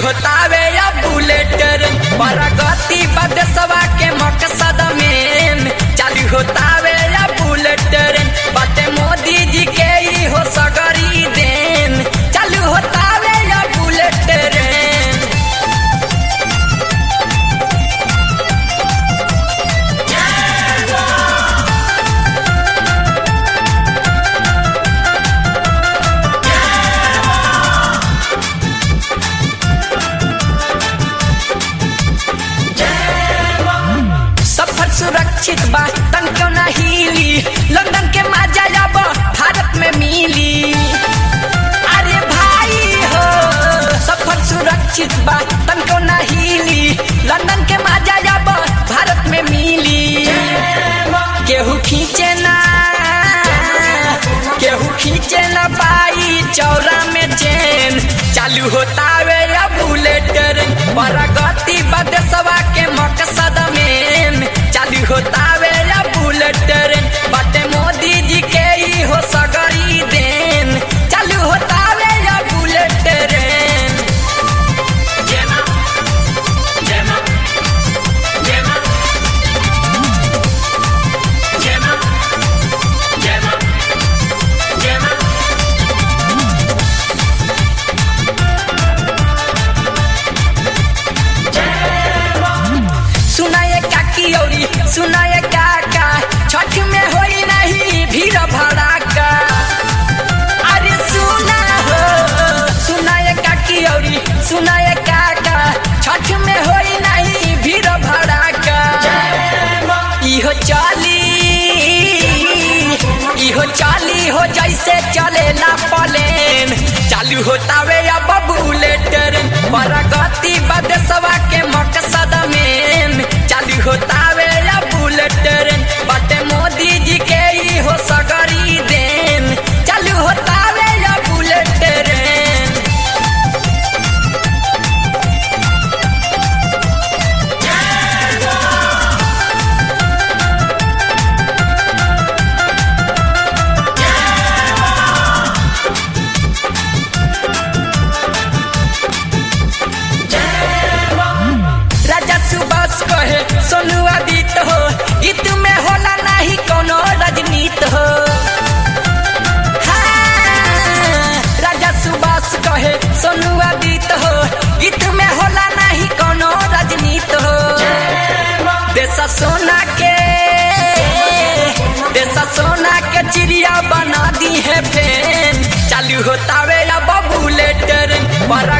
होतावे या bullet train प्रगति बदसवा के मकसद में चालू होतावे या बुलेट ट्रेन बाटे मोदी जी के ही हो सगरी देन चालू होतावे या बुलेट ट्रेन सफर सुरक्षित बा तन क्यों ना हिली लंदन के मजा अब भारत में मिली अरे भाई हो सफर सुरक्षित बा तन क्यों ना हिली लंदन के मजा अब भारत में मिली केहू खींचे ना केहू खींचे ना पाई चौरा में चैन चालू होतावे या बुलेट ट्रेन प्रगति बदसवा के मकसद में चालू होतावे या बुलेट ट्रेन बाटे मोदी जी के ही हो सगरी देन चालू होतावे या bullet train Gemma, Gemma, Gemma, Gemma, Gemma, Gemma. सुनाए काकी औरी सुनाए काका छठ में होई नहीं भीड़ भड़ाका अरे सुना हो सुनाए काकी औरी सुनाए काका छठ में होई नहीं भीड़ भड़ाका इहो चाली इहो चाली हो जैसे चलेला प्लेन चालू होतावे अब बुलेट ट्रेन प्रगति बदसवा के मकसद में चालू होतावे या बुलेट ट्रेन बाटे मोदी जी के ही हो सगरी देन चालू होतावे या बुलेट ट्रेन राजा सुभाष कहे सोनू आदित हो गीत में होला नहीं कोनो रजनीत हो हाँ, राजा सुभाष कहे सोनू आदित हो गीत में होला नहीं कोनो रजनीत हो देसा सोना के देसा सोना के चिड़िया बना दी है फेन चालू होतावे अब बुलेट ट्रेन